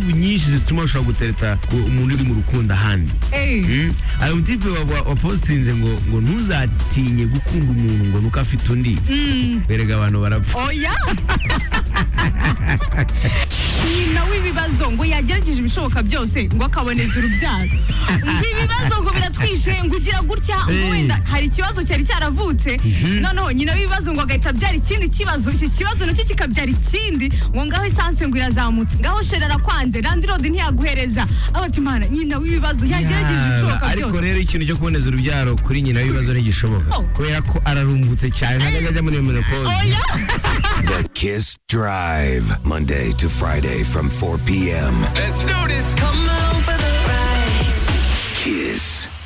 nyinshi zituma ushobora gutereta umuntu uri mu rukundo ahandi hari umutipe wapositinze ngo ngo ntuzatinye gukunda umuntu ngo nuko afite undi berega abantu barapfa oya nyina w'ibibazo ngo yagerageje ibishoboka byose ngo akaboneza urubyaro ngo ibibazo ngo biratwishe ngo ugira gutya ngo Eh. wenda hari ikibazo cyari cyaravutse noneho nyina w'ibibazo ngo agahita abyara ikindi kibazo icyo kibazo nacyo kikabyara ikindi ngo ngaho esanse ngo irazamutse ngaho sheri arakwanze randi rodi ntiyaguhereza abatimana nyina w'ibibazo yagerageje ibishoboka Yaba, ariko byose rero ikintu cyo kuboneza urubyaro kuri nyina w'ibibazo ntigishoboka Oh. kubera ko ararumbutse cyane ntabwo ajya muri iyo menopause oya The Kiss Drive, Monday to Friday from 4 p.m. Let's do this. Come on for the ride. Kiss